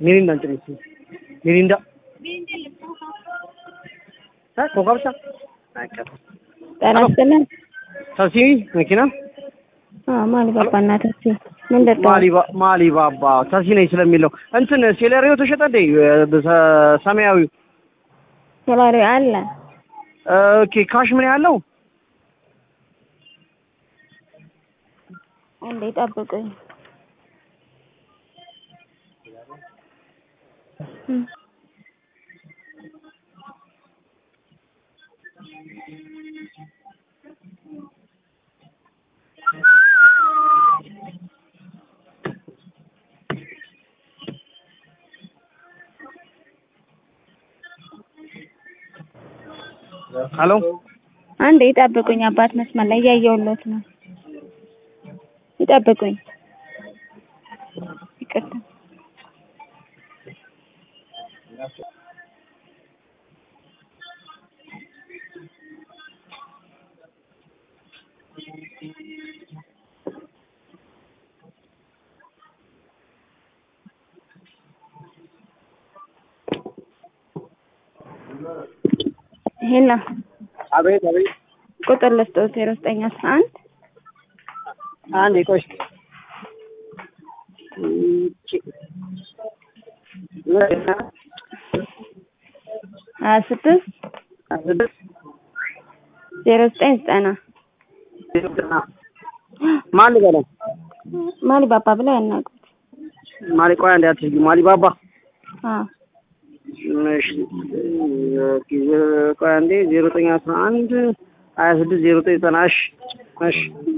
ሚሪንዳ እንትን እስኪ ሚሪንዳ እ ኮካ ብቻ በቃ ጤና ይስጥልን። ታክሲ መኪና አዎ ማሊባባ እና ታክሲ ምን ደርደው ማሊባ ማሊባባ ታክሲ ነኝ ስለሚለው እንትን ሴሌሪዮ ተሸጠ እንዴ? በሰ- ሰማያዊው ሶላሪ አለ ኦኬ ካሽ ምን ያለው እንዴ ጠብቁኝ። እም። ሄሎ አንዴ ይጠብቁኝ። አባት መስመር ላይ እያየሁሎት ነው። ይጠብቁኝ። ይቅርታ ሄሎ አቤት አቤት ቁጥር ልስጠው ዜሮ ዘጠኝ አስራ አንድ አንዴ ቆይ እስኪ ሀያ ስድስት ዜሮ ዘጠኝ ዘጠና ማን ልበለው? ማሊባባ ብለው ያናግሩት። ማሊ ቆይ አንዴ አትዝጊ። ማሊ ባባ አዎ እሺ ቆይ አንዴ ዜሮ ዘጠኝ አስራ አንድ ሀያ ስድስት ዜሮ ዘጠኝ ዘጠና እሺ እሺ